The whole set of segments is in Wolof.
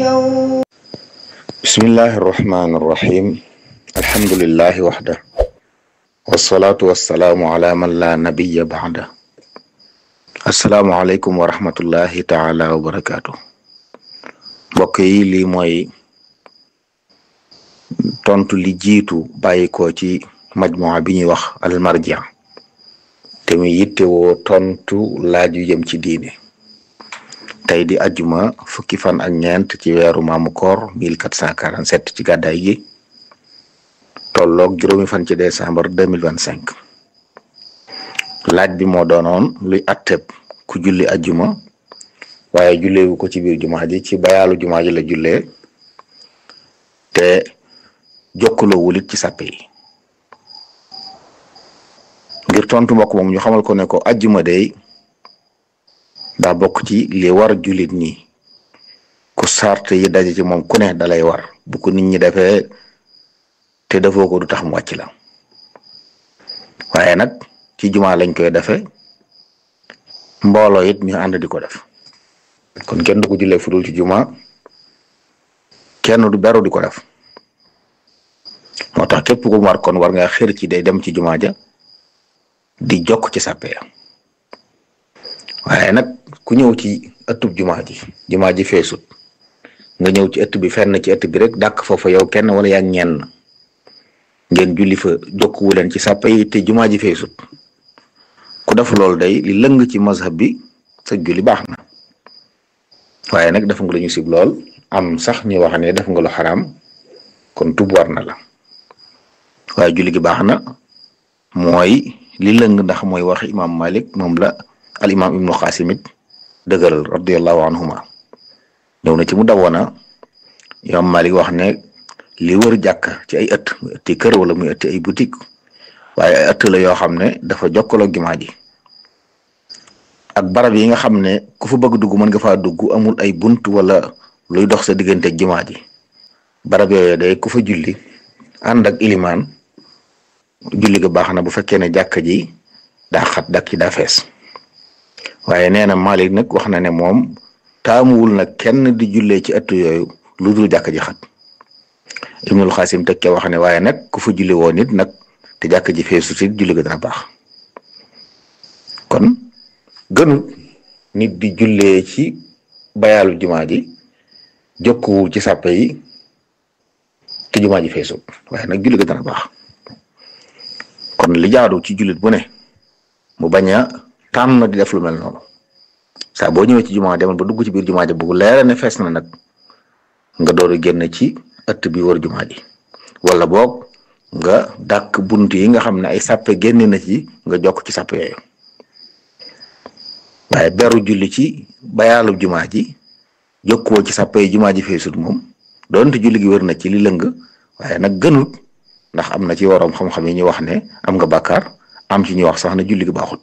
اليوم بسم الله الرحمن الرحيم الحمد لله وحده والصلاة والسلام على من لا نبي بعده السلام عليكم ورحمة الله تعالى وبركاته mbokk yi lii mooy tontu li jiitu bàyyi ko ci majmua bi ñuy wax almarja te muy yittewoo tontu laaj yu jëm ci diine tey di ajuma fukki fan ak ñeent ci weeru maamu koor 1447 ci gàddaay gi tolloog juróomi fan ci décembre 2025 laaj bi moo doonoon luy atteb ku julli ajuma waaye julleewu ko ci biir jumaa ji ci bayaalu jumaa ji la jullee te jokkaloo wulit ci sàppe yi ngir tontu mbokk moom ñu xamal ko ne ko ajjuma day daa bokk ci li war jullit ñi ku sart yi daje ci moom ku ne dalay war bu ko nit ñi defee te defoo ko du tax mu wàcc la waaye nag ci jumaa lañ koy defee mbooloo it ñu ànd di ko def kon kenn du ko jullee fudul ci jumaa kenn du beru di ko def moo tax képp ku war kon war nga xër ci day dem ci jumaa ja di jokk ci sàppe ya waaye nag ku ñëw ci ëttub jumaa ji jumaa ji feesut nga ñëw ci ëtt bi fenn ci ëtt bi rek dàq foofa yow kenn wala yaa ñenn ngeen julli fa jokkuwu leen ci sàppe yi te jumaa ji feesut ku def loolu day li lëng ci mazhab bi sa julli baax na waaye nag def nga lu ñu sib lool am sax ñu wax ne def nga lu xaraam kon tub war na la waaye julli gi baax na mooy li lëng ndax mooy wax imam malik moom la al imam ibnu xaasim it dëgëral radiallahu anhuma ñëw na ci mu dawoona imam malik wax ne li wër jàkk ci ay ëtt muy ëtti kër wala muy ëtti ay boutique waaye ay ëtt la yoo xam ne dafa jokkaloo jumaa ji ak barab yi nga xam ne ku fa bëgg dugg mën nga faa dugg amul ay bunt wala luy dox sa diggante ak jumaa ji barab yooyu day ku fa julli ànd ak ilimaan julli ga baax na bu fekkee ne jàkka ji daa xat dak ci daa fees waaye nee na Malik nag wax na ne moom taamuwul nag kenn di jullee ci ëtt yooyu lu dul jàkka ji xat Ibnul Xaasim teg ca wax ne waaye nag ku fa julli woo nit nag te jàkka ji feesu ci julli ga dana baax kon gënul nit di jullee ci bayaalu jumaa ji jokkuwul ci sàppe yi te jumaa ji feesut waaye nag julli ga dana baax kon li jaadu ci jullit bu ne mu bañ a tànn di def lu mel noonu saa boo ñëwee ci jumaa demal ba dugg ci biir jumaa ji bu leera ne fees na nag nga door a génn ci ëtt bi wër jumaa ji wala boog nga dàkk bunt yi nga xam ne ay sàppe génn na ci nga jokk ci sàppe yooyu waaye beru julli ci bayaalu jumaa ji jokkuwoo ci sàppe yi jumaa ji feesut moom doonte julli gi wër na ci li lëng waaye nag gënut ndax am na ci waroom xam-xam yi ñu wax ne am nga bàkkaar am ci ñu wax sax ne julli gi baaxut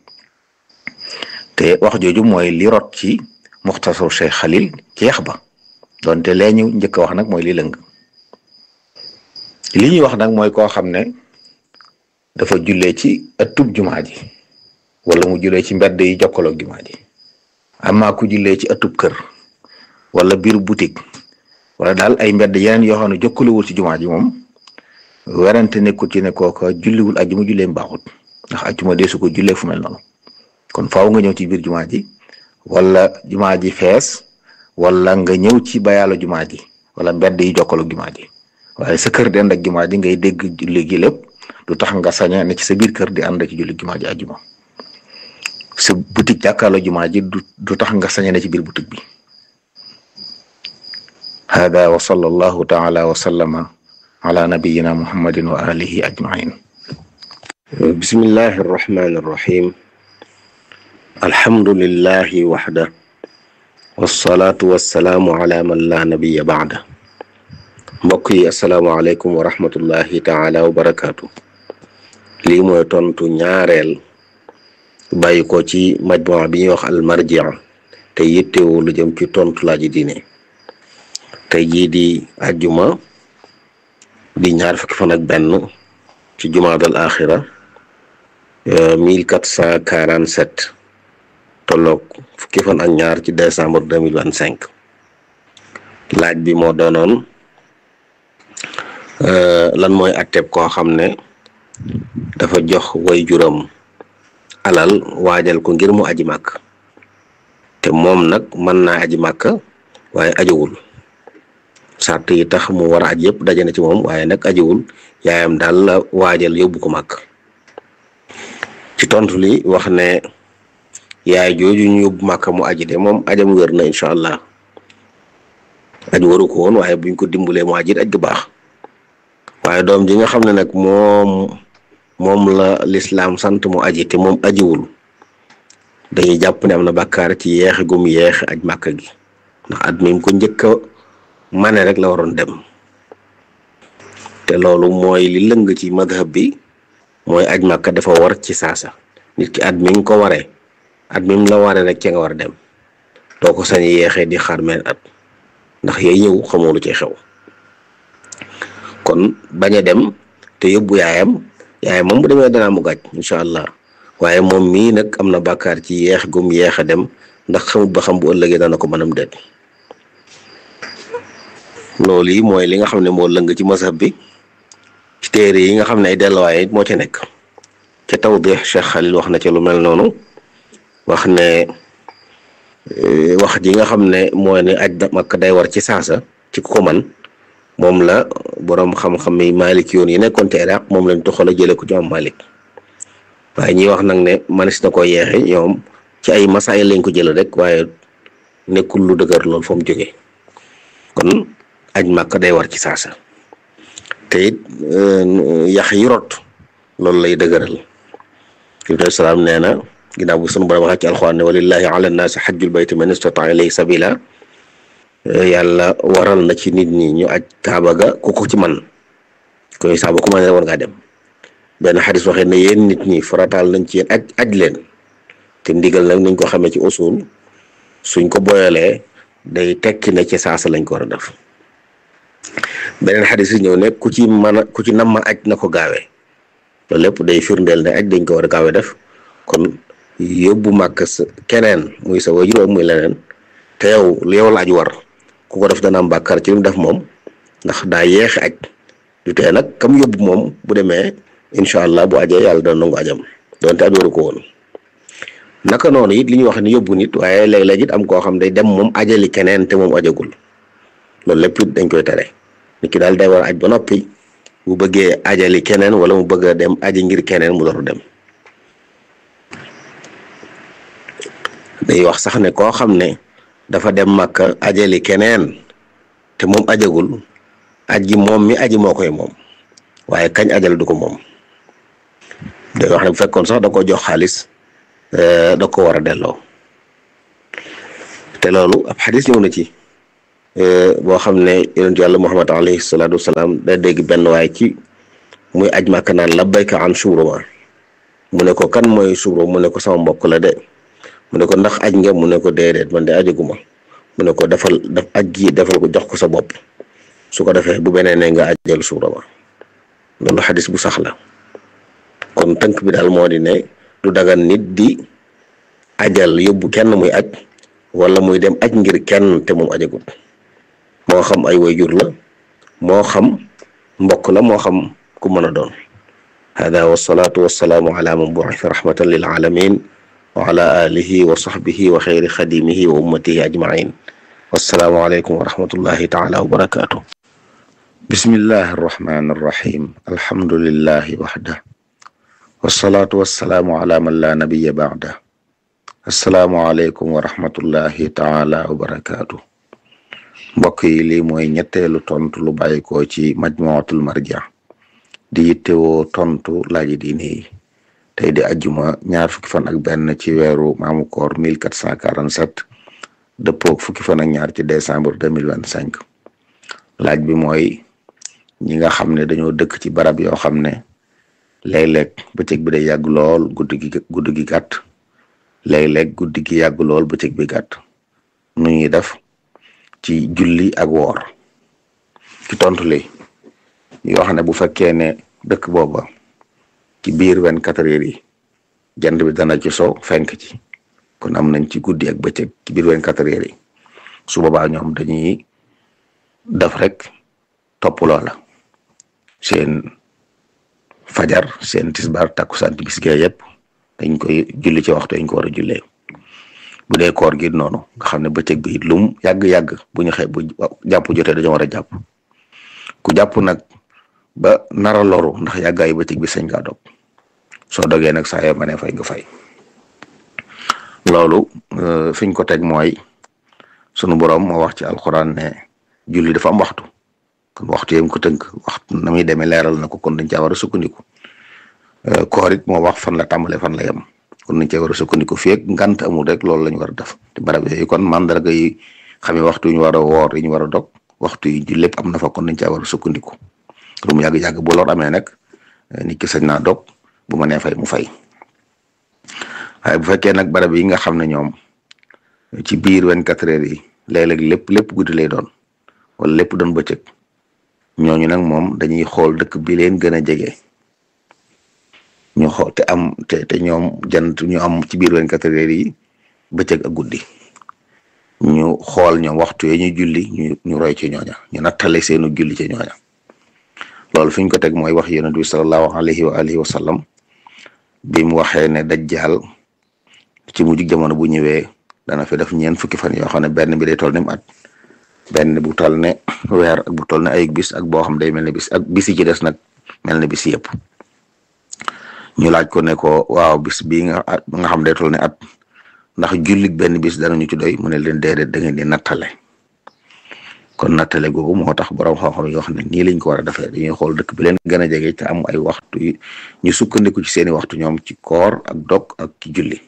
te wax jooju mooy li rot ci muxtasar Cheikh Xalil ci yax ba donte lee ñu njëkk a wax nag mooy li lëng li ñuy wax nag mooy koo xam ne dafa jullee ci ëttub jumaa ji wala mu jullee ci mbedd yi jokkaloog jumaa ji amaa ku jullee ci ëttub kër wala biir boutique wala daal ay mbedd yeneen yoo xam ne jokkalewul ci jumaa ji moom werante nekkul ci ne kooka julliwul ajjuma julleem baaxut ndax ajjuma deesu ko jullee fu mel noonu kon faaw nga ñëw ci biir jumaa ji wala jumaa ji fees wala nga ñëw ci bayaalu jumaa ji wala mbedd yi jokkaloog jumaa ji waaye sa kër di ànd ak jumaa ji ngay dégg julli gi lépp du tax nga saña ne ci sa biir kër di ànd ci julli jumaa ji ajjuma sa boutique jàkkaarloo jumaa ji du du tax nga saña ne ci biir boutique bi hada wa sallallahu taala wa sallama ala nabiyina muhammadin wa alihi ajmain bismillahi arrahmani arrahim alhamdulillahi waxda wasalaatu wasalaamu ala man la nabiya baada mbokk yi asalaamualeykum wa rahmatullahi taala wa barakaatu lii mooy tontu ñaareel bàyyi ko ci majmua bi ñuy wax almarjia te yittewoo lu jëm ci tontu laaji diine tey jii di ajjuma di ñaar fukki fan ak benn ci jumaadal axira mille quatre cent quarante sept tolloog fukki fan ak ñaar ci décembre deux mille vingt cinq laaj bi moo doonoon lan mooy atteb koo xam ne dafa jox way juram alal waajal ko ngir mu aji màkk te moom nag mën naa aji màkk waaye ajowul sart yi tax mu war a aj yëpp daje na ci moom waaye nag ajowul yaayam daal la waajal yóbbu ko màkk ci tontu li wax ne yaay jooju ñu yóbbu màkk mu aji de moom ajam wér na incha allah aj waru ko woon waaye buñ ko dimbalee mu ajit aj gu baax waaye doom ji nga xam ne nag moom moom la lislaam sant mu aji te moom ajiwul dañuy jàpp ne am na bàkkaar ci yeexe gum yeexe aj màkk gi ndax at mi ko njëkk a mane rek la waroon dem te loolu mooy li lëng ci madhab bi mooy aj màkk dafa war ci saasa nit ki at mi nga ko waree at mi la waree rek ca nga war a dem doo ko sañ yeexee di xaar meen at ndax yooyu ñëw xamoo lu ci xew kon bañ a dem te yóbbu yaayam yaayam moom bu demee danaa mu gàcc incha allah waaye moom mii nag am na bàkkaar ci yeex gum yeex a dem ndax xamut ba xam bu ëllëgee dana ko mënam déet loolu yi mooy li nga xam ne moo lëng ci masab bi ci téere yi nga xam ne ay delluwaay moo ci nekk ca tawdix Cheikh Khalil wax na ci lu mel noonu wax ne wax ji nga xam ne mooy ne aj Makka day war ci saasa ci ku ko man moom la boroom xam-xam yi Malik yoon yi nekkoon ci Iraq moom lañ toxal a jële ko ci am Malik waaye ñi wax nag ne manis na ko yeexe ñoom ci ay masaayil lañ ko jële rek waaye nekkul lu dëgër lool fa mu jógee kon aj Makka day war ci saasa te it yax yi rot loolu lay dëgëral Ibrahima salaam nee na ginnaaw bu sunu borom waxee ci alxuraan ne walillahi ala nnaasi xajjul bayti man istataa ilayhi sabila yàlla waral na ci nit ñi ñu aj kaaba ga ku ko ci man koy saaba ku ma ne war ngaa dem benn xadis waxee ne yéen nit ñi farataal nañ ci yéen aj aj leen te ndigal nag nuñ ko xamee ci usul suñ ko boyalee day tekki ne ci saasa lañ ko war a def beneen xadis yi ñëw ne ku ci mën a ku ci nam ma aj na ko gaawee loolu lépp day firndeel ne aj dañ ko war a gaawee def kon yóbbu màkk sa keneen muy sa wajur muy leneen te yow lu yow la aj war ku ko def dana am bàkkaar ci li mu def moom ndax daa yeexe aj du tee nag kam yóbbu moom bu demee incha allah bu ajee yàlla dana nangu ajam donte aj waru ko woon naka noonu it li ñuy wax ni yóbbu nit waaye léeg-léeg it am koo xam day dem moom ajali keneen te moom ajagul loolu lépp it dañ koy tere nit ki daal day war a aj ba noppi bu bëggee ajali keneen wala mu bëgg a dem aji ngir keneen mu door dem day wax sax ne koo xam ne dafa dem Makka ajali keneen te moom ajagul aj gi moom mi aji moo koy moom waaye kañ ajal du ko moom day wax ne bu fekkoon sax da ko jox xaalis da ko war a delloo te loolu ab xadis ñëw na ci boo xam ne yonent yàlla Muhammad alayhi salaatu wasalaam day dégg benn waay ci muy aj Makka naan labbayka an Shubruma mu ne ko kan mooy Shubru mu ne ko sama mbokk la de mu ne ko ndax aj nga mu ne ko déedéet man de ajaguma mu ne ko defal daf aj gi defal ko jox ko sa bopp su ko defee bu beneen ne nga ajal Shubruma loolu xadis bu sax la kon tënk bi daal moo di ne du dagan nit di ajal yóbbu kenn muy aj wala muy dem aj ngir kenn te moom ajagut moo xam ay wayjur la moo xam mbokk la moo xam ku mën a doon hada wasalaatu wasalaamu ala man bu'itha rahmatan lil alamin wa ala alihi wa sahbihi wa xayri xadimihi wa ummatihi ajmain wassalaamu aleykum wa rahmatullahi taala wa barakatuh bismillahi arrahmani arrahim alhamdulillahi waxda wasalaatu wasalaamu ala man la nabiya baada assalaamu aleykum wa rahmatullahi taala wa barakatuh mbokk yi lii mooy ñetteelu tontu lu bàyyi ko ci majmuatul marja di yittewoo tontu laaji diine yi tey di ajjuma ñaar fukki fan ak benn ci weeru maamu koor 1447 dëppoog fukki fan ak ñaar ci décembre 2025 laaj bi mooy ñi nga xam ne dañoo dëkk ci barab yoo xam ne léeg-léeg bëccëg bi day yàgg lool guddi gi guddi gi gàtt léeg-léeg guddi gi yàgg lool bëccëg bi gàtt nu ñuy def ci julli ak woor ci tontu li yoo xam ne bu fekkee ne dëkk booba ci biir vingt quatre heures yi jant bi dana ci so fenk ci kon am nañ ci guddi ak bëccëg ci biir vingt quatre heures yi su boobaa ñoom dañuy daf rek topp loola seen fajar seen tisbaar takkusaan timis gee yëpp dañ koy julli ci waxtu dañ ko war a jullee bu dee koor gi noonu nga xam ne bëccëg bi it lum yàgg-yàgg bu ñu xëy bu jàpp jotee dañoo war a jàpp ku jàpp nag ba nara loru ndax yàggaayu bëccëg bi sañ ngaa dog soo dogee nag saa yoo ma ne fay nga fay loolu fiñ ko teg mooy sunu borom moo wax ci alxuraan ne julli dafa am waxtu kon waxtu yam ko tënk waxtu na muy demee leeral na ko kon dañ caa war a sukkandiku koor it moo wax fan la tàmbalee fan la yem kon nañ cee war a sukkandiku fii ak ngant amul rek loolu la ñu war a def te barab yooyu kon mandarga yi xamee waxtu yu ñu war a woor yi ñu war a dog waxtu yi lépp am na fa kon nañ caa war a sukkandiku lu mu yàgg-yàgg bu lor amee nag nit ki sañ naa dog bu ma nee fay mu fay waaye bu fekkee nag barab yi nga xam ne ñoom ci biir vingt-quatre heures yi léeg-léeg lépp lépp guddi lay doon wala lépp doon bëccëg ñooñu nag moom dañuy xool dëkk bi leen gën a jege ñu xool te am te te ñoom jant ñu am ci biir vingt-quatre heures yi bëccëg ak guddi ñu xool ñoom waxtu yi ñuy julli ñu ñu roy ci ñooña ñu nattale seenu julli ci ñooña loolu fi ñu ko teg mooy wax yonent bi sallallahu alayhi wa alihi wa sallam bi mu waxee ne dajjaal ci mujj jamono bu ñëwee dana fi def ñeent fukki fan yoo xam ne benn bi day toll ni mu at benn bu toll ne weer ak bu toll ne ay bis ak boo xam day mel ne bis ak bis yi ci des nag mel ne bis yëpp ñu laaj ko ne ko waaw bis bii nga nga xam day toll ne at ndax jullit benn bis danañu ci doy mu ne leen déedéet da ngeen di nattale kon nattale googu moo tax borom xam-xam yi wax ne nii lañ ko war a defee dañuy xool dëkk bi leen gën a jege te am ay waxtu ñu sukkandiku ci seeni waxtu ñoom ci koor ak dog ak ci julli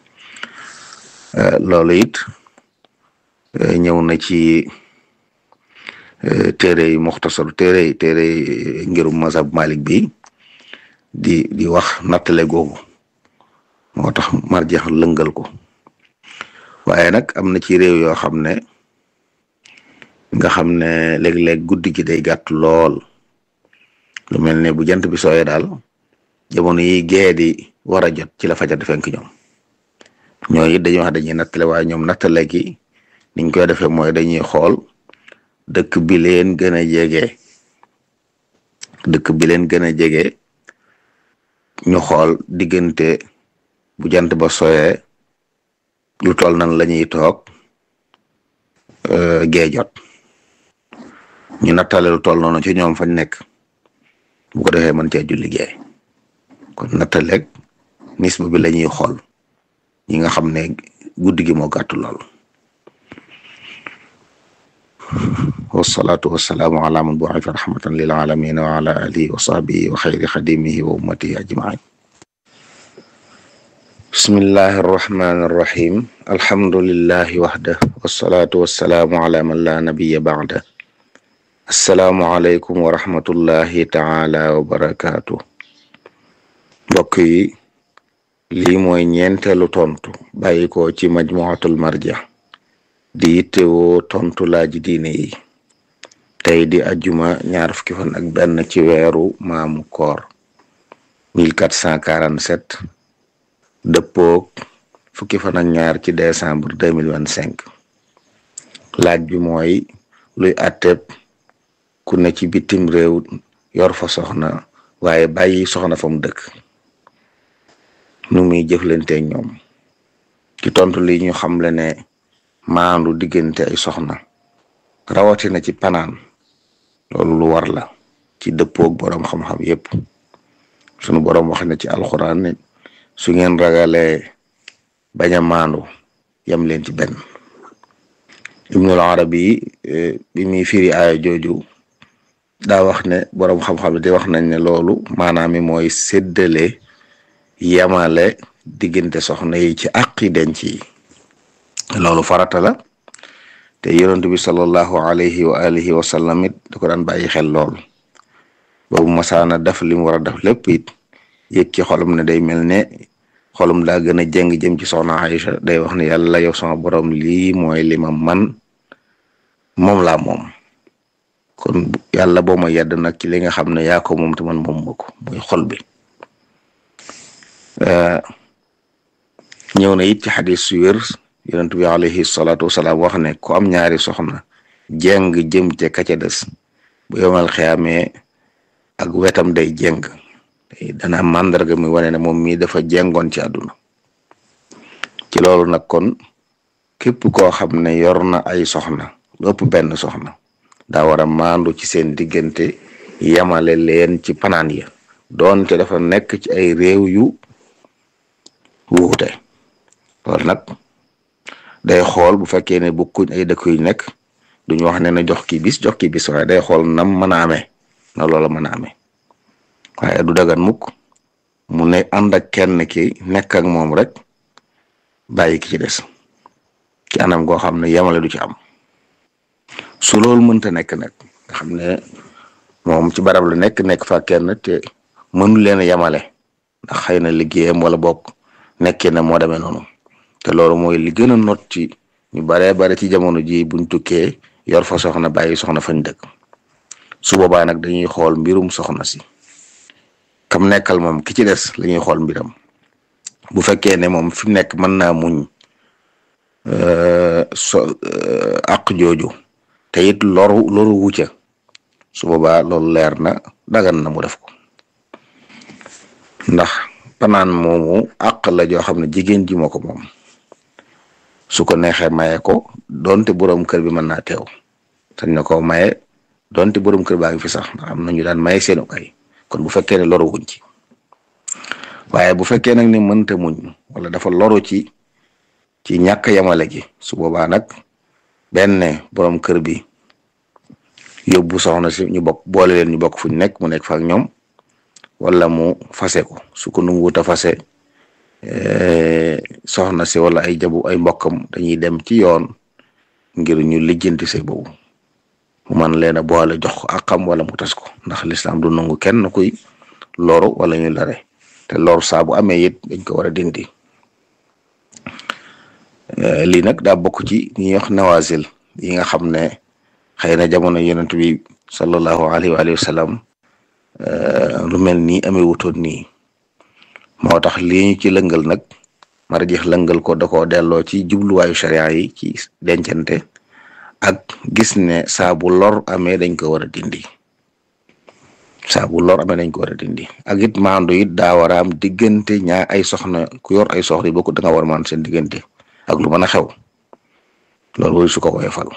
loolu it ñëw na ci téere yi muxtasar téere yi téere yi ngirum mazhab malik bi di di wax nattale googu moo tax marjeex lëngal ko waaye nag am na ci réew yoo xam ne nga xam ne léeg-léeg guddi gi day gàtt lool lu mel ne bu jant bi sooyee daal jamono yi gee di war a jot ci la fajar di fenk ñoom ñooñu it dañuy wax dañuy nattale waaye ñoom nattale gi niñ koy defee mooy dañuy xool dëkk bi leen gën a jege dëkk bi leen gën a jege ñu xool diggante bu jant ba sooyee lu toll nan la ñuy toog gee jot ñu nattale lu toll noonu ci ñoom fañ nekk bu ko defee mën cee julli gee kon nattaleeg nisba bi la ñuy xool ñi nga xam ne guddi gi moo gàttu lool wasalaatu wasalaamu ala man bu'itha rahmatan lil alamin wa ala alihi wa sahbihi wa xayri xadimihi wa ummatihi ajmain bismillahi arrahmani arrahim alhamdulillahi waxda wasalaatu wasalaamu ala man la nabiya ba'da assalaamu aleykum wa rahmatullahi taala wa barakaatu mbokk yi lii mooy ñeenteelu tontu bàyyi ko ci majmuatul marja di yittewoo tontu laaji diine yi tey di ajjuma ñaar fukki fan ak benn ci weeru maamu koor 1447 dëppoog fukki fan ak ñaar ci décembre 2025 laaj bi mooy luy atteb ku ne ci bitim réew yor fa soxna waaye bàyyi soxna fa mu dëkk nu muy jëflanteeg ñoom ci tontu li ñu xamle ne maandu diggante ay soxna rawatina ci panaan loolu lu war la ci dëppoog boroom xam-xam yépp sunu boroom wax na ci alxuraan ne su ngeen ragalee bañ a maandu yam leen ci benn ibnul arabi bi muy firi aaya jooju daa wax ne boroom xam-xam di wax nañ ne loolu maanaam mi mooy séddale yamale diggante soxna yi ci àqi denc yi loolu farata la te yonent bi sallallahu alayhi wa alihi wa sallam it da ko daan bàyyi xel lool boobu masaana def li mu war a def lépp it yëg ci xolum ne day mel ne xolum daa gën a jeng jëm ci soxna Aïcha day wax ne yàlla yow sama borom lii mooy li ma man moom laa moom kon yàlla boo ma yedd nag ci li nga xam ne yaa ko moom te man moom ma ko muy xol bi ñëw na it ci xadis su wér yonent bi alayhi salaatu wasalaam wax ne ku am ñaari soxna jeng jëm ca ka ca des bu yomal xiyaamee ak wetam day jeng dana màndarga mi wane ne moom mii dafa jengoon ci àdduna ci loolu nag kon képp koo xam ne yor na ay soxna lu ëpp benn soxna daa war a maandu ci seen diggante yamale leen ci panaan ya doonte dafa nekk ci ay réew yu wuute loolu nag day xool bu fekkee ne bokkuñ ay dëkk yu nekk duñu wax ne na jox ki bis jox ki bis waaye day xool nam mën a amee na loola mën a amee waaye du dagan mukk mu ne ànd ak kenn ki nekk ak moom rek bàyyi ki ci des ci anam goo xam ne yamale du ci am su loolu mënta nekk nag nga xam ne moom ci barab la nekk nekk fa kenn te mënu leen a yamale ndax xëy na liggéeyam wala bokk nekkee na moo demee noonu te loolu mooy li gën a not ci ñu baree bare ci jamono ji buñ tukkee yor fa soxna bàyyi soxna fañ dëkk su boobaa nag dañuy xool mbirum soxna si kam nekkal moom ki ci des la ñuy xool mbiram bu fekkee ne moom fi mu nekk mën naa muñ so àq jooju te it loru loru wucca su boobaa loolu leer na dagan na mu def ko ndax panaan moomu àq la joo xam ne jigéen ji moo ko moom su ko neexee maye ko donte borom kër bi mën naa teew sañ na ko maye donte borom kër baa ngi fi sax ndax am na ñu daan maye seenu kay kon bu fekkee ne loru wuñ ci waaye bu fekkee nag ne mënta muñ wala dafa loru ci ci ñàkk yamale gi su boobaa nag benn borom kër bi yóbbu soxna si ñu bokk boole leen ñu bokk fu ñu nekk mu nekk fa ak ñoom wala mu fase ko su ko nanguwut a fase soxna si wala ay jabu ay mbokkam dañuy dem ci yoon ngir ñu lijjanti sëy boobu mu man leen a boole jox ko akam wala mu tas ko ndax lislaam du nangu kenn kuy loru wala ñu lare te loru saa bu amee it dañ ko war a dindi lii nag daa bokk ci ñi wax nawazil yi nga xam ne xëy na jamono yonent bi sallallahu alayhi wa sallam lu mel nii amee wutoon nii moo tax lii ñu ci lëngal nag marjeex lëngal ko da koo delloo ci jubluwaayu sharia yi ci dencante ak gis ne saa bu lor amee dañ ko war a dindi saa bu lor amee dañ ko war a dindi ak it maandu it daa war a am diggante ñaa ay soxna ku yor ay soxna yi bokk da nga war a maandu seen diggante ak lu mën a xew loolu su ko woyofal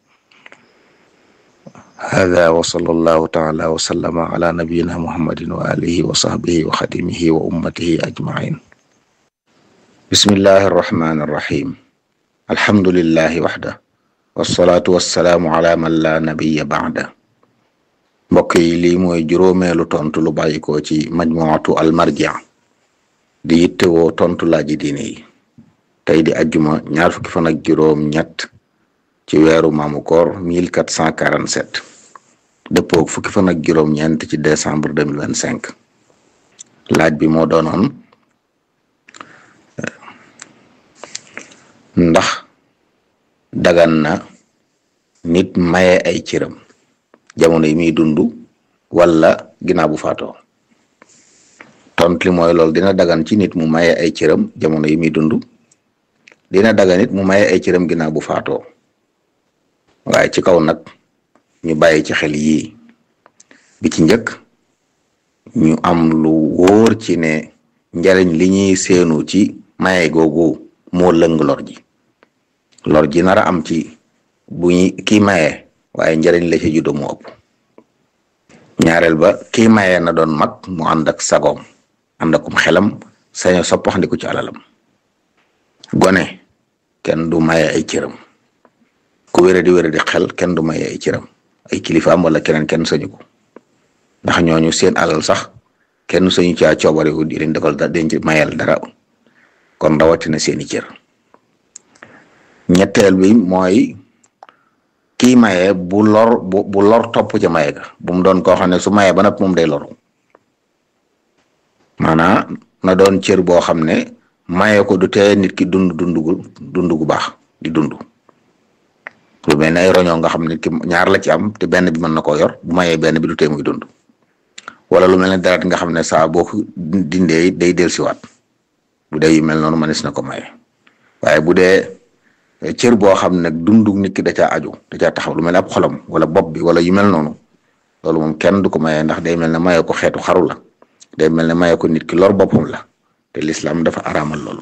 hada wa sallallahu taala wa sallama ala nabiyina muhammadin wa alihi wa sahbihi wa xadimihi wa ummatihi ajmain bismillahi arrahmani arrahim alhamdulillahi waxda wasalaatu wasalaamu ala man la nabiya baada mbokk yi lii mooy juróomeelu tontu lu bàyyikoo ci majmuatu almarja di yittewoo tontu laaji diine yi tey di ajjuma ñaar fukki fan ak juróom ñett ci weeru maamu koor 1447 dëppoo fukki fan ak juróom ñeent ci décembre 2025 laaj bi moo doonoon ndax dagan na nit maye ay cëram jamono yi muy dund wala ginnaaw bu faatoo tont li mooy loolu dina dagan ci nit mu maye ay cëram jamono yi muy dund dina dagan nit mu maye ay cëram ginnaaw bu faatoo waaye ci kaw nag ñu bàyyi ci xel yii bi ci njëkk ñu am lu wóor ci ne njariñ li ñuy seenu ci maye googu moo lëng lor ji lor ji nar a am ci bu ñu kii maye waaye njariñ la ci juddoo mu ëpp ñaareel ba kii maye na doon mag mu ànd ak sagoom ànd akum xelam saño soppaxndiku ci alalam gone kenn du maye ay cëram ku wére di wére di xel kenn du maye ay cëram ay kilifaam wala keneen kenn sañu ko ndax ñooñu seen alal sax kenn sañu caa coobare wu di leen defal da denc mayal dara kon rawatina seeni cër ñetteel bi mooy kii maye bu lor bu bu lor topp ca maye ga bu mu doon koo xam ne su maye ba nag moom day loru maanaam na doon cër boo xam ne maye ko du tee nit ki dund dund gu dund gu baax di dund lu mel ne ay roñoo nga xam ne ki ñaar la ci am te benn bi mën na koo yor bu mayee benn bi du tee muy dund wala lu mel ne dara nga xam ne saa boo ko dindee day dellusiwaat bu dee yu mel noonu mënees na ko maye waaye bu dee cër boo xam ne nag dundu nit ki da caa aju da caa taxaw lu mel ne ab xolam wala bopp bi wala yu mel noonu loolu moom kenn du ko maye ndax day mel ne maye ko xeetu xaru la day mel ne maye ko nit ki lor boppam la te lislaam dafa araamal loolu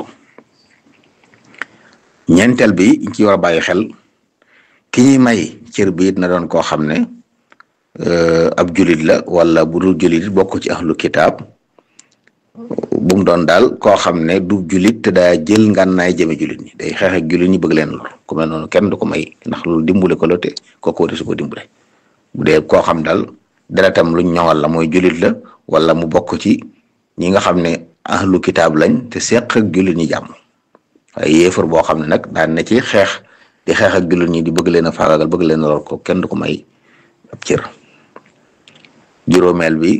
ñeenteel bi ñu ci war a bàyyi xel ki ñuy may cër bi it na doon koo xam ne ab julit la wala bu dul julit bokk ci ahlu kitaab bu mu doon daal koo xam ne du julit te daa jël ngànnaay jëme julit ñi day xeex ak julit ñi bëgg leen lor ku mel noonu kenn du ko may ndax loolu dimbule ko la te kooku war su ko dimbule bu dee koo xam daal deretam luñ ñoŋal la mooy julit la wala mu bokk ci ñi nga xam ne ahlu kitaab lañ te seq ak julit ñi jàmm waaye yéefar boo xam ne nag daan na ci xeex di xeex ak julit ñi di bëgg leen a faagagal bëgg leen a lor ko kenn du ko may ab cër juróomeel bi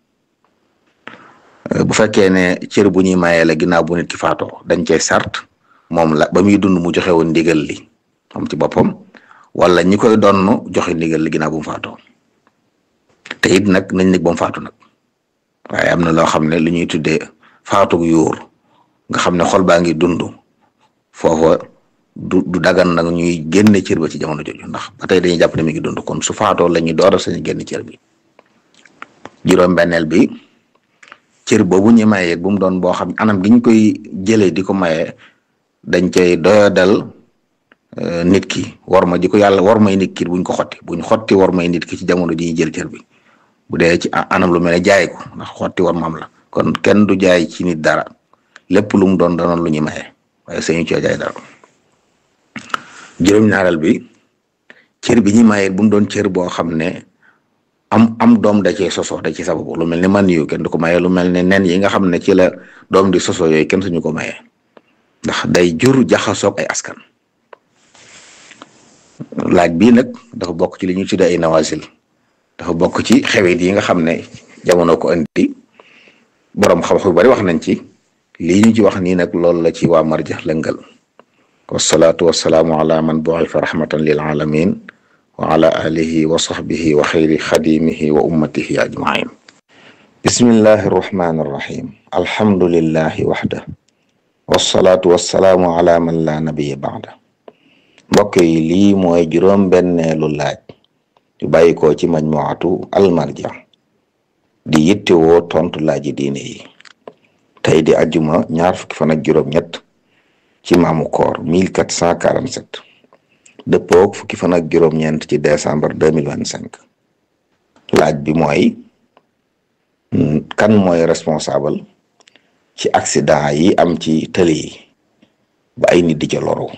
bu fekkee ne cër bu ñuy mayee la ginnaaw bu nit ki faatoo dañ cey sart moom la ba muy dund mu joxe woon ndigal li moom ci boppam wala ñi koy donn joxe ndigal li ginnaaw bu mu faatoo te it nag nañ nekk ba mu faatu nag waaye am na loo xam ne li ñuy tuddee faatug yuur nga xam ne xol baa ngi dund foofa du du dagan nag ñuy génne cër ba ci jamono jooju ndax ba tey dañuy jàpp ne mi ngi dund kon su faatoo la ñuy door a sañ génn cër bi juróom-benneel bi cër boobu ñu mayee bu mu doon boo xam anam gi ñu koy jëlee di ko mayee dañ cay doyadal nit ki war ma di ko yàlla war may nit ki buñ ko xotti buñ xotti war may nit ki ci jamono ji ñuy jël cër bi bu dee ci anam lu mel ne jaay ko ndax xotti war maam la kon kenn du jaay ci nit dara lépp lu mu doon danoon lu ñuy mayee waaye sañu cee jaay dara juróom-ñaareel bi cër bi ñu mayee bu mu doon cër boo xam ne am am doom da cee soso da ci sababu lu mel ne man yu kenn du ko maye lu mel ne nen yi nga xam ne ci la doom di soso yooyu kenn suñu ko maye ndax day jur jaxasoog ay askan laaj bii nag dafa bokk ci li ñuy tuddee ay nawasil dafa bokk ci xewit yi nga xam ne jamono ko andi borom xam-xam yu bari wax nañ ci lii ñu ci wax nii nag loolu la ci waa marja lëngal wasalaatu wasalaamu ala man bu'ifa rahmatan lil alamin wa ala alihi wa sahbihi wa xayri xadimihi wa ummatihi ajmain bismillahi arrahmani arrahim alhamdulillahi waxda wasalaatu wasalaamu ala man la nabiya baada mbokk yi lii mooy juróom benneelu laaj yu bàyyi ko ci majmuatu almarja di yittewoo tontu laaji diine yi tey di ajjuma ñaar fukki fan ak juróom ñett ci maamu koor 1447 dëppoog fukki fan ak juróom-ñeent ci décembre deux mille vingt cinq laaj bi mooy kan mooy responsable ci accident yi am ci tëli yi ba ay nit di ca loru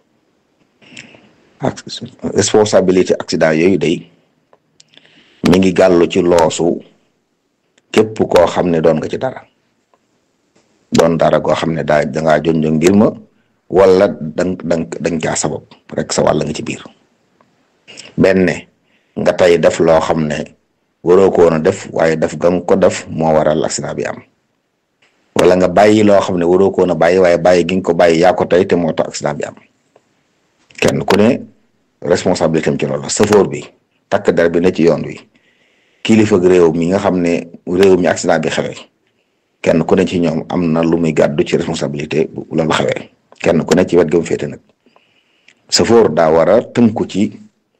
responsabilité accident yooyu day mi ngi gàllu ci loosu képp koo xam ne doon nga ci dara doon dara goo xam ne daa dangaa jonjo ngir ma wala dang dang dang caa sabab rek sa wàll nga ci biir benn nga tey def loo xam ne waroo ko woon a def waaye def ga nga ko def moo waral accident bi am wala nga bàyyi loo xam ne waroo ko woon a bàyyi waaye bàyyi gi nga ko bàyyi yaa ko tey te moo tax accident bi am kenn ku ne responsabilité am ci loolu safoor bi takk der bi ne ci yoon wi kilifa réew mi nga xam ne réew mi accident bi xewee kenn ku ne ci ñoom am na lu muy gàddu ci responsabilité bu loolu xewee kenn ku ne ci wet ga mu féete nag safoor daa war a tënku ci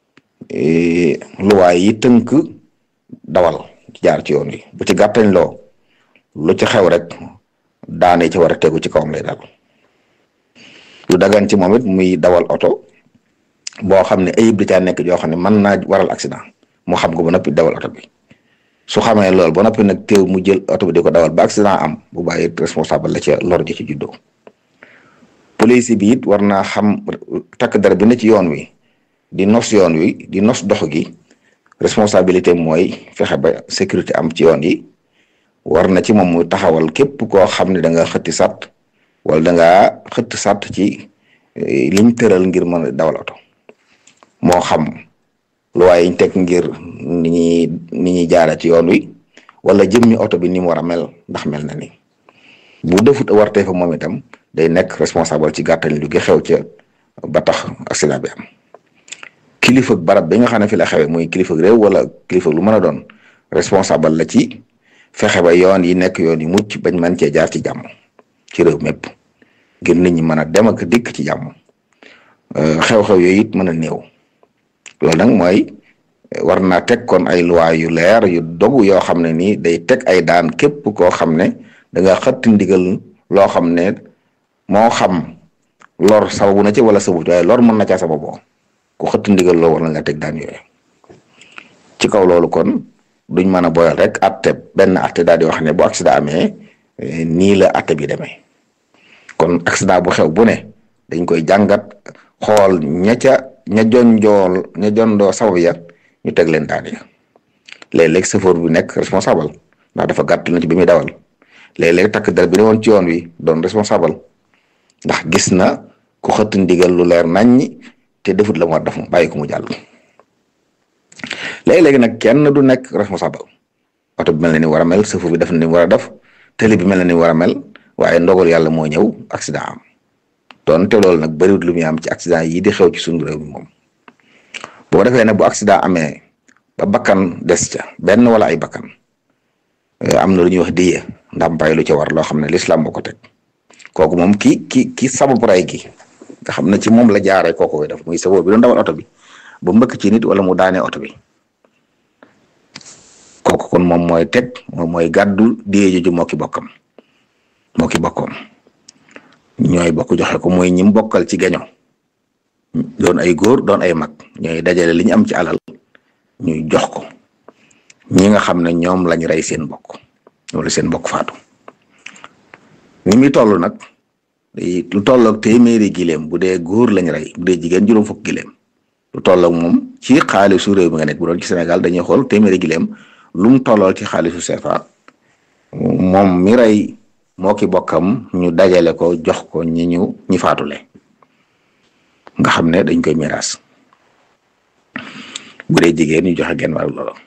luwaay yi tënk dawal jaar ci yoon wi bu ci gàttañ loo lu ci xew rek daane ci war a tegu ci kawam lay dal lu dagan ci moom it muy dawal oto boo xam ne ayib di caa nekk joo xam ne mën naa waral accident mu xam ko ba noppi dawal oto bi su xamee loolu ba noppi nag teew mu jël oto bi di ko dawal ba accident am bu bàyyi responsable la ca lor ji ci juddoo police bi it war naa xam takk dara bi ne ci yoon wi di nos yoon wi di nos dox gi responsabilité mooy fexe ba sécurité am ci yoon yi war na ci moom muy taxawal képp koo xam ne da nga xëtti sàtt wala da ngaa xëtt sàtt ci liñ tëral ngir mën a dawal oto moo xam lu waaye ñu teg ngir ni ñuy ni ñuy jaara ci yoon wi wala jëmmi oto bi ni mu war a mel ndax mel na ni bu defut wartee fa moom itam day nekk responsable ci gàttañ lu gi xew ca ba tax accident bi am kilifa barab bi nga xam ne fi la xewee muy kilifa réew wala kilifa lu mën a doon responsable la ci fexe ba yoon yi nekk yoon yi mucc bañ mën cee jaar ci jàmm ci réew mépp ngir nit ñi mën a dem ak dikk ci jàmm xew-xew yooyu it mën a néew loolu nag mooy war naa teg kon ay loi yu leer yu dogu yoo xam ne nii day teg ay daan képp koo xam ne da nga xëtt ndigal loo xam ne moo xam lor sababu na ci wala sababu waaye lor mën na caa sababoo ku xëtt ndigal loo war na la teg daan yooyu ci kaw loolu kon duñ mën a boyal rek atte benn atte daal di wax ne bu accident amee nii la atte bi demee kon accident bu xew bu ne dañ koy jàngat xool ña ca ña jonjool ña jondoo sabab ya ñu teg leen daan ya léeg-léeg chauffeur bi nekk responsable ndax dafa gàtt na ci bi muy dawal léeg-léeg takk der bi ne woon ci yoon wi doon responsable ndax gis na ku xëtt ndigal lu leer naññi te defut la mu war def mu bàyyi ko mu jàll léegi-léegi nag kenn du nekk responsable oto bi mel na ni war a mel chauffeur bi def na ni war a def télé bi mel na ni war a mel waaye ndogal yàlla moo ñëw accident am doon te loolu nag bëriwut lu muy am ci accident yi di xew ci suñu réew mi moom boo defee ne bu accident amee ba bakkan des ca benn wala ay bakkan am na lu ñuy wax diye ndàmpaay lu ca war loo xam ne lislaam moo ko teg kooku moom ki ki ki sabab ray gi nga xam ne ci moom la jaaree kooku koy def muy sabab bi doon dawal oto bi ba mbëkk ci nit wala mu daanee oto bi kooku kon moom mooy teg moom mooy gàddu diye joju moo ki bokkam moo ki bokkoom ñooy bokk joxe ko mooy ñim bokkal ci gaño doon ay góor doon ay mag ñooy dajale li ñu am ci alal ñuy jox ko ñi nga xam ne ñoom lañ rey seen bokk wala seen bokk faatu ni muy toll nag lu tolloog téeméeri gileem bu dee góor lañ rey bu dee jigéen juróom fukk gileem lu tolloog moom ci xaalisu réew mi nga nekk bu doon ci Sénégal dañuy xool téeméeri gileem lu mu tollool ci xaalisu CFA moom mi rey moo ki bokkam ñu dajale ko jox ko ñi ñu ñi faatule nga xam ne dañ koy miraas bu dee jigéen ñu joxe genn wàllu loolu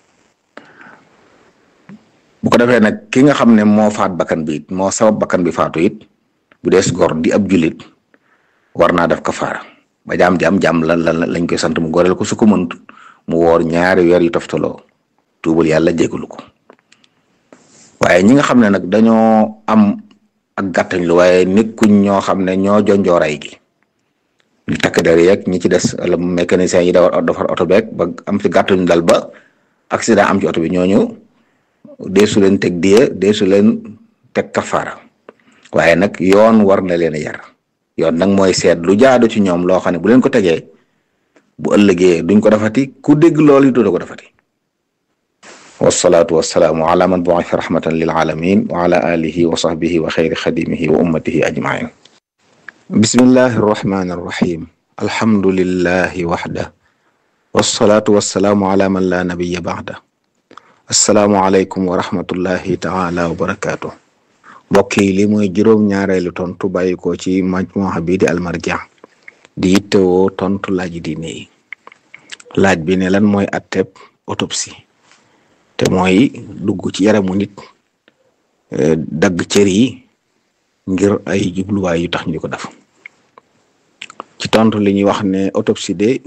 bu ko defee nag ki nga xam ne moo faat bakkan bi it moo sabab bakkan bi faatu it bu dees gor di ab julit war naa def kafaara ba jaam jaam jaam lan lan lañ koy sant mu goreel ko su ko mënut mu woor ñaari weer yu toftaloo tuubal yàlla jégalu ko waaye ñi nga xam ne nag dañoo am ak gàttañ lu waaye nekkuñ ñoo xam ne ñoo jonjooray gi ñu takk der yeeg ñi ci des wala mécanicien yi dawal defar oto beeg ba am ci gàttañ dal ba accident am ci oto bi ñooñu deesu leen teg diye deesu leen teg kafaara waaye nag yoon war na leen a yar yoon nag mooy seet lu jaadu ci ñoom loo xam ne bu leen ko tegee bu ëllëgee duñ ko defati ku dégg loolu du ko defati wasalaatu wasalaamu ala man bu'itha rahmatan lil alamin wa ala alihi wa sahbihi wa xayri xadimihi wa ummatihi ajmain bismillahi arrahmani arrahim alhamdulillahi waxda wasalaatu wasalaamu ala man la nabiya ba'da assalaamu aleykum wa rahmatullahi taala wa barakaatu mbokk yi li mooy juróom-ñaareelu tontu bàyyi ko ci majmuha bii di almarja di yittewoo tontu laaj diine yi laaj bi ne lan mooy atteb autopsie te mooy dugg ci yaramu nit dagg cër yi ngir ay jubluwaay yu tax ñu ko def ci tontu li ñuy wax ne autopsie de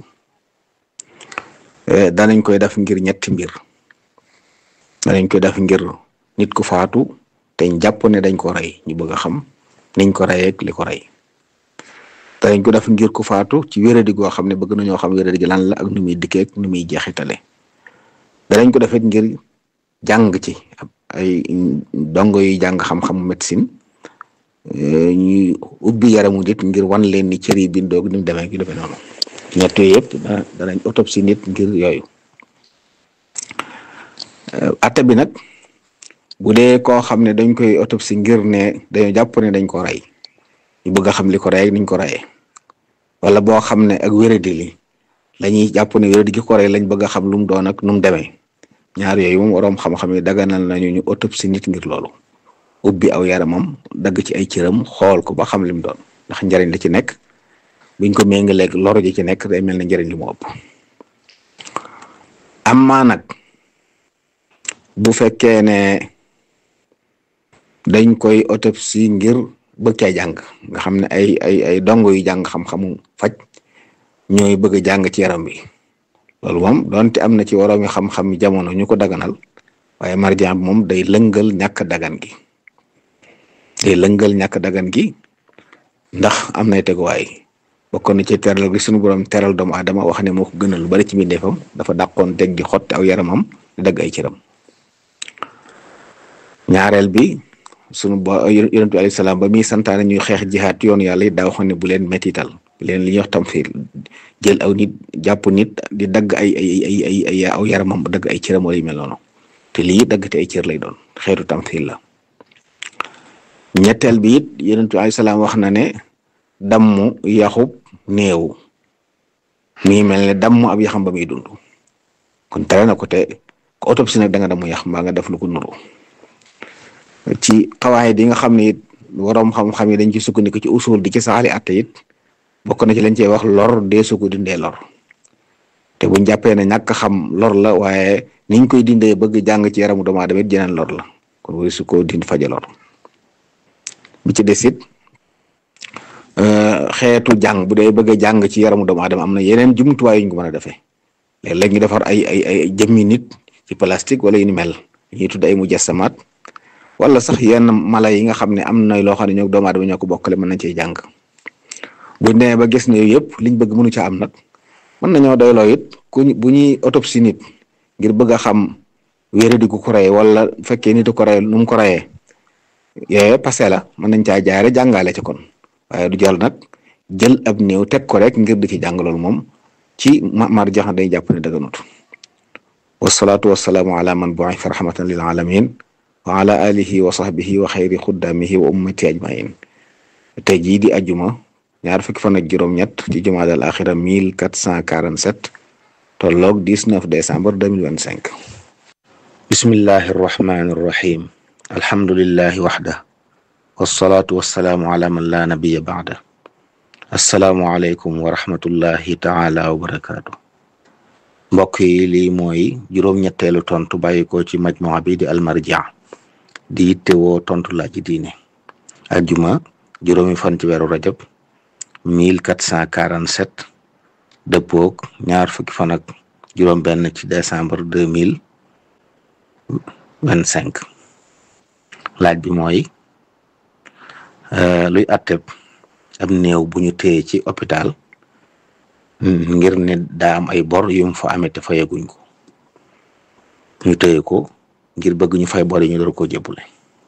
danañ koy def ngir ñetti mbir danañ koy def ngir nit ku faatu te jàpp ne dañ ko rey ñu bëgg a xam niñ ko reyee ak li ko rey danañ ko def ngir ku faatu ci wéradi goo xam ne bëgg nañoo xam wéradi gi lan la ak nu muy dikkee ak nu muy jeexitale danañ ko defet ngir jàng ci ay dongo yi jàng xam-xamu médecine ñuy ubbi yaramu nit ngir wan leen ni cër yi bindoog ni mu demee gi defee noonu ñett yooyu yëpp danañ autopsie nit ngir yooyu atte bi nag bu dee koo xam ne dañ koy autopsie ngir ne dañoo jàpp ne dañ ko rey ñu bëgg a xam li ko rey ak niñ ko reyee wala boo xam ne ak wéradi li lañuy jàpp ne wéradi gi ko rey lañ bëgg a xam lu mu doon ak nu mu demee ñaar yooyu moom waroom xam-xam yi daganal nañu ñu autopsie nit ngir loolu ubbi aw yaramam dagg ci ay cëram xool ko ba xam li mu doon ndax njariñ la ci nekk buñ ko méngaleeg loro ji ci nekk day mel ne njariñ li mu ëpp amma nag bu fekkee ne dañ koy autopsie ngir bëgg caa jàng nga xam ne ay ay ay dongo yu jàng xam-xamu faj ñooy bëgg a jàng ci yaram bi loolu moom donte am na ci waroomi xam-xam jamono ñu ko daganal waaye marjaan bi moom day lëngal ñàkk dagan gi day lëngal ñàkk dagan gi ndax am nay teguwaay bokkoon na ci teral gi suñu borom teral doomu aadama wax ne moo ko gënal lu bari ci mbindeefam dafa dàqoon teg di xotti aw yaramam di dagg ay cëram ñaareel bi sunu bo yonent bi alayhi salaam ba muy santaane ñuy xeex jihaat yoon yàlla it daa waxoon ne bu leen mettital bu leen li ñuy wax tamfiir jël aw nit jàpp nit di dagg ay ay ay ay ay aw yaramam bu dagg ay cëram wala yu mel noonu te lii dagg te ay cër lay doon xeetu tamfiir la ñetteel bi it yonent bi alayhi salaam wax na ne dammu yaxub néew mi mel ne dammu ab yaxam ba muy dund kon tere na ko te ko autopsie nag da nga dammu yax mbaa nga def lu ko nuru ci xawaay di nga xam ne it waroom xam-xam yi dañ ci sukkandiku ci usul di ci saxali atte it bokk na ci lañ cey wax lor dee su ko dindee lor te buñ jàppee ne ñàkk xam lor la waaye niñ koy dindee bëgg jàng ci yaramu doomu aadama it jeneen lor la kon wari su ko dind faja lor bi ci des it xeetu jàng bu dee bëgg a jàng ci yaramu doomu aadama am na yeneen jumtuwaay yuñ ko mën a defee léeg-léeg ñu defar ay ay ay jëmmi nit ci plastique wala yu ni mel ñuy tudd ay mujassamaat wala sax yenn mala yi nga xam ne am na loo xam ne ñoo doomu aadama ñoo ko bokkale mën nañ cee jàng buñ demee ba gis ne yooyu yëpp liñ bëgg mënu ca am nag mën nañoo doyloo it ku bu ñuy autopsie nit ngir bëgg a xam wéradi gu ko rey wala fekkee nit ko rey nu mu ko reyee yooyu passé la mën nañ caa jaare jàngale ci kon waaye du jël nag jël ab néew teg ko rek ngir di ci jàng loolu moom ci mar jax day jàpp ne dëgganut wasalaatu wasalaamu ala man bu'itha rahmatan lil alamin wa ala alihi wa sahbihi wa xayri xuddamihi wa ummati ajmain tey jii di ajuma ñaar fukki fan ak juróom-ñett ci jumaada al axira mille quatre cent quarante sept tolloog dix neuf décembre deux mille vingt cinq bismillahi arrahmani arrahim alhamdulillahi waxda wasalaatu wasalaamu ala man laa nabiya baada assalaamu aleykum wa rahmatullahi taala wa barakaatu mbokk yi lii mooy juróom-ñetteelu tontu bàyyi ko ci majmua bi di almarja di yittewoo tontu laaj diine ajjuma juróomi fan ci weeru rajab mille quatre cent quarante sept dëppoog ñaar fukki fan ak juróom benn ci décembre deux mille vingt cinq laaj bi mooy luy atteb ab néew bu ñu téye ci hôpital ngir ne daa am ay bor yum fa amee te fayaguñ ko ñu téye ko ngir bëgg ñu fay bor yi ñu door koo jébbule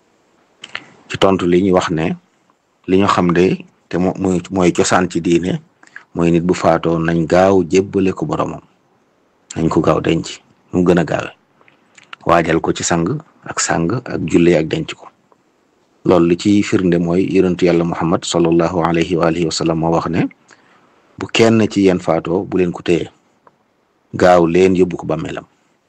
ci tontu li ñu wax ne li ñu xam de te mo muy mooy cosaan ci diine mooy nit bu faatoo nañ gaaw jébbale ko boromam nañ ko gaaw denc mu gën a gaawe waajal ko ci sang ak sang ak julle ak denc ko loolu li ci firnde mooy yonentu yàlla muhammad sallallahu alayhi wa alihi wa sallam moo wax ne bu kenn ci yéen faatoo bu leen ko téye gaaw leen yóbbu ko bàmmeelam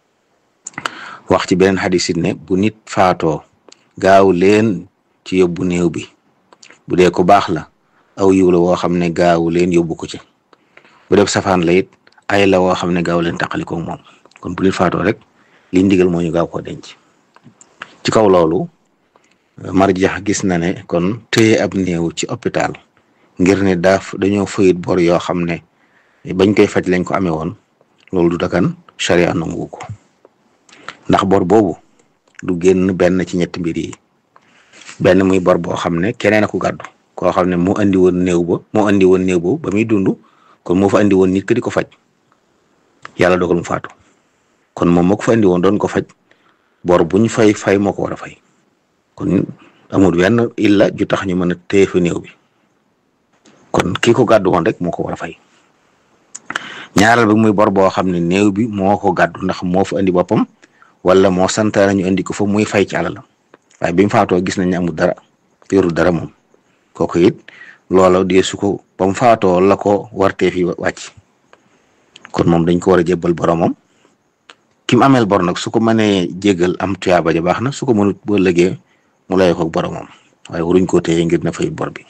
wax ci beneen xadis it ne bu nit faatoo gaaw leen ci yóbbu néew bi bu dee ko baax la aw yiw la woo xam ne gaaw leen yóbbu ko ci bu def safaan la it ay la woo xam ne gaaw leen taqalikoo moom kon bu nit faatoo rek li ndigal moo ñu gaaw koo denc ci kaw loolu marjax gis na ne kon téye ab néew ci hôpital ngir ne daaf dañoo fayit bor yoo xam ne bañ koy faj lañ ko amee woon loolu du dagan charia nangu ko ndax bor boobu du génn benn ci ñetti mbir yi benn muy bor boo xam ne keneen a ko gàddu koo xam ne moo andi woon néew ba moo andi woon néew boobu ba muy dund kon moo fa andi woon nit ki di ko faj yàlla dogal mu faatu kon moom moo ko fa andi woon doon ko faj bor buñ fay fay moo ko war a fay kon amul wenn illa ju tax ñu mën a téye fa néew bi kon kii ko gàddu woon rek moo ko war a fay ñaareel bi muy bor boo xam ne néew bi moo ko gàddu ndax moo fa andi boppam wala moo santaane ñu andi ko fa muy fay ci alalam waaye bi mu faatoo gis nañ ne amul dara yorul dara moom kooku it loola dee su ko ba mu faatoo la ko wartee fi wàcc kon moom dañ ko war a jébbal boromam ki mu ameel bor nag su ko mënee jéggal am tuyaaba ja baax na su ko mënut boo lëgee mu lay ko boromam waaye waruñ koo téye ngir na fay bor bi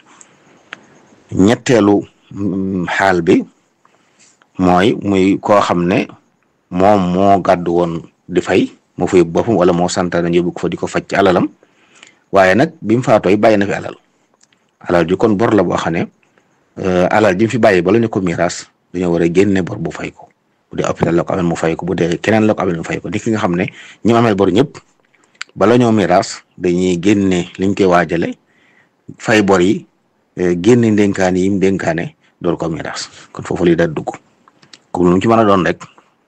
ñetteelu xaal bi mooy muy koo xam ne moom moo gàddu woon di fay moo fay boppam wala moo santaane ñu yóbbu ko fa di ko faj ci alalam waaye nag bi mu faatooy bàyyi na fi alal alal ji kon bor la boo xam ne alal ji mu fi bàyyi bala ñu ko miiras dañoo war a génne bor bu fay ko bu dee hôpital la ko amee mu fay ko bu dee keneen la ko amee mu fay ko ni ki nga xam ne ñi ameel bor ñëpp bala ñoo miiras dañuy génne liñ koy waajale fay bor yi génne ndénkaane yi mu dénkaane door ko miraas kon foofu lii daal dugg comme lu mu ci mën a doon rek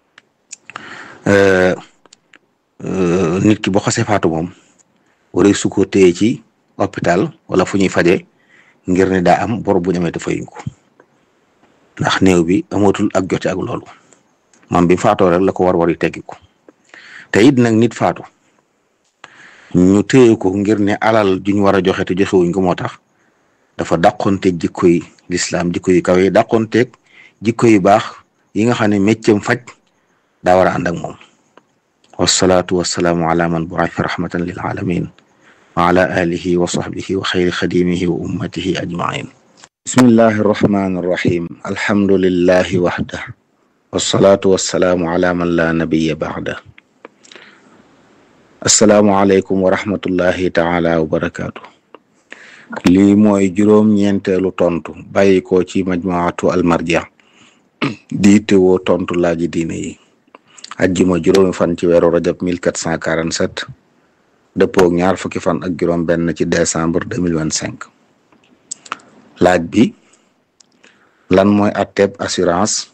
nit ki boo xasee faatu moom waree su ko téye ci hôpital wala fu ñuy faje ngir ne daa am bor bu ñamee te fayuñ ko ndax néew bi amatul ak jote ak loolu moom bi faatoo rek la ko war war yi teggi ko te it nag nit faatu ñu téye ko ngir ne alal ju ñu war a joxe te joxewuñ ko moo tax dafa dàqonteeg jikko yi lislaam jikko yu kawe yi dàqonteeg jikko yu baax yi nga xam ne méccam faj daa war a ànd ak moom wasalaatu wasalaamu ala man bu'itha rahmatan lil alamin wa ala alihi wa sahbihi wa xayri xadimihi wa ummatihi ajmain bismillahi arrahmani arrahim alhamdulillahi waxda wasalaatu wasalaamu ala man la nabiya baxda assalaamu aleykum wa rahmatullahi taala wa barakaatu lii mooy juróom-ñeenteelu tontu bàyyi ko ci majmuatu almarja di teewoo tontu laaji diine yi ajjuma juróomi fan ci weeru rajab 1447 dëppoo ak ñaar fukki fan ak juróom benn ci décembre 2025 laaj bi lan mooy atteb assurance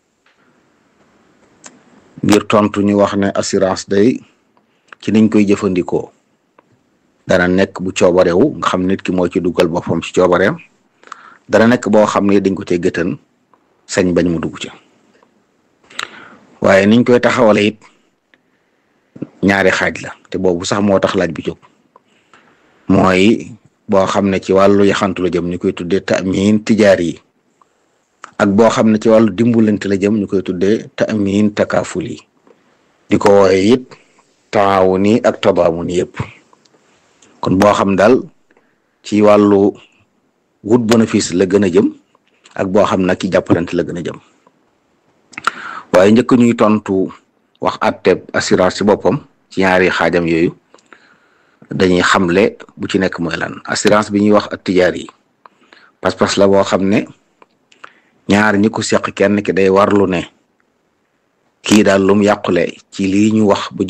ngir tontu ñu wax ne assurance day ci niñ koy jëfandikoo dana nekk bu coobarewu nga xam nit ki moo ci dugal boppam ci coobareem dana nekk boo xam ne dañ ko cee gëtën sañ bañ mu dugg ci waaye niñ koy taxawale it ñaari xaaj la te boobu sax moo tax laaj bi jóg mooy boo xam ne ci wàllu yaxantu la jëm ñu koy tuddee tamin tijaar yi ak boo xam ne ci wàllu dimbulante la jëm ñu koy tuddee tamin takaaful yi di ko wooye it taawuni ak tadaamun yëpp kon boo xam daal ci wàllu wut bénéfice la gën a jëm ak boo xam nag ci jàppalante la gën a jëm waaye njëkk ñuy tontu wax atteb assurance ci boppam ci ñaari xaajam yooyu dañuy xamle bu ci nekk mooy lan assurance bi ñuy wax ak tijaar yi pas-pas la boo xam ne ñaar ñi ko seq kenn ki day warlu ne kii daal lum yàqule ci lii ñu wax bu